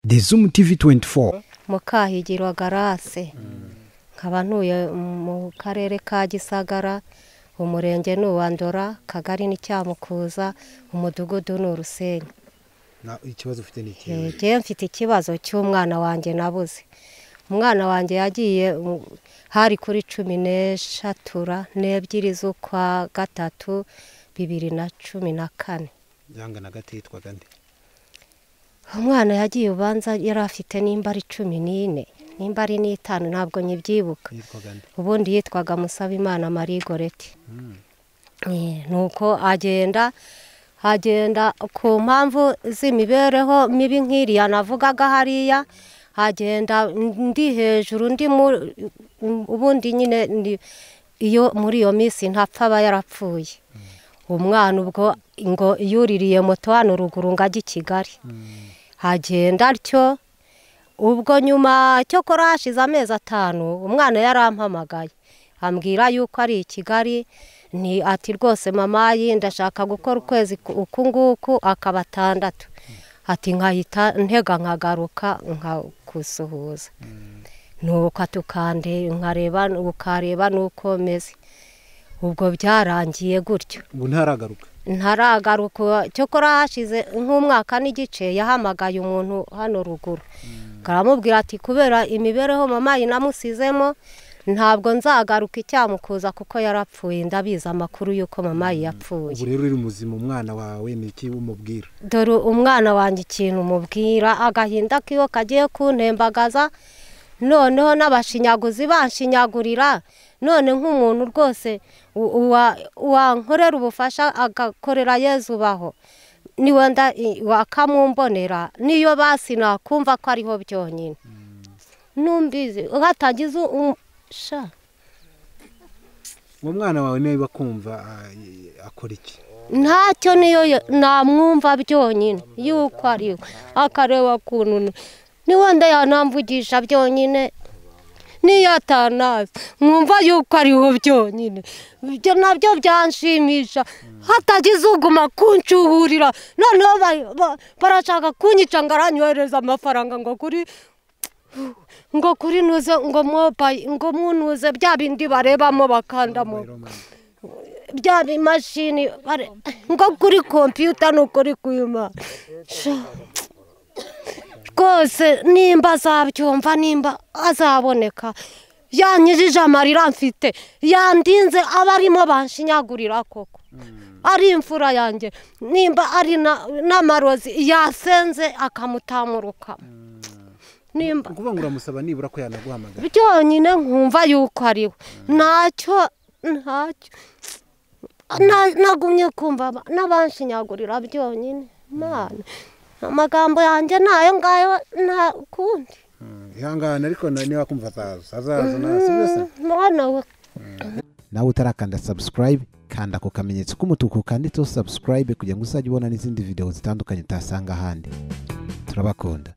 The Zoom TV 24. mukahigirwa garase nkaba ntuye mu karere ka gisagara umurenge ni uwa ndora akagari ni cyamukuza umudugudu ni urusenyi Na- ikibazo ufite ni ikihe njyewe mfite ikibazo cy'umwana wanjye nabuze umwana wanjye yagiye mm, hari kuri cumi n'eshatura n'ebyiri z'ukwa gatatu bibiri na cumi na kane yangana gati yitwaga nde umwana yagiye ubanza yari afite nimba ari cumi n'ine nimba ari n'itanu ntabwo nyibyibuka yitwaga nde ubundi yitwaga Musabimana Marie Goreti nuko agenda agenda ku mpamvu z'imibereho mibi nk'iriya navugaga hariya agenda ndi hejuru ndi mu- ubundi nyine ndi- iyo muri iyo minsi ntapfa aba yarapfuye umwana ubwo ngo yuririye moto hano ruguru ngo ajye i kigali agenda atyo ubwo nyuma cyo hashize amezi atanu umwana yarampamagaye ambwira yuko ari i kigali ni ati rwose mama yi ndashaka gukora ukwezi ku- uku nguku akaba atandatu ati nkahita ntega nkagaruka nkakusuhuza nuko atukande nkareba ukareba nuko meze ubwo byarangiye gutyo ubu ntaragaruka ntaragaruka cyokora hashize nk'umwaka n'igice yahamagaye umuntu hano ruguru karamubwira ati kubera imibereho mama yinamusizemo ntabwo nzagaruka icyamukuza kuko yarapfuye ndabizi amakuru y'uko mama yapfuye ubu rero uri muzima umwana wawe ni iki umubwira dore umwana wanjye ikintu umubwira agahinda k'iyo kagiye kuntembagaza noneho n'abashinyaguzi banshinyagurira none nk'umuntu rwose u- uwa- wankorera ubufasha agakorera yezu ubaho ni wenda i- wakamumbonera niyo basi nakumva ko ariho byonyine numbizi hatagize um- sha uwo mwana wawe niba akumva ah, i- akora iki ntacyo niyo yo- namwumva byonyine yuko ari we akareba ukuntu ni- ni wenda yanamvugisha byonyine niyo atanazi mwumva yuko ariho byonyine ibyo nabyo byanshimisha hatagize uguma kuncuhurira noneho ba- ba- barashaka kunyica ngo aranyohereza amafaranga ngo kuri ngo kuri nuze ngo mobayi ngo munuze bya bindi barebamo bakandamo bya bimashini bare- ngo kuri kompiyuta ni ukuri kwima rwose nimba azabyumva nimba azaboneka yanyujije amarira mfite yandinze abarimo banshinyagurira koko ari imfura yanjye nimba ari na- n'amarozi yasenze akamutamuruka nimba ukuvuga ngo uramusaba nibura ko yanaguhamagara byonyine nkumva yuko ari we ntacyo ntacyo Na- nagumye kumva aba- n'abanshinyagurira byonyine Mana, amagambo yanjye ni ayo ngayo nta kundi ihangane ariko na- niba akumva azaza azaza nasibe se mwana we nawe utarakanda subscribe kanda ku kamenyetso k'umutuku kanditseho subscribe kugira ngo uzajye ubona n'izindi video zitandukanye utasanga ahandi turabakunda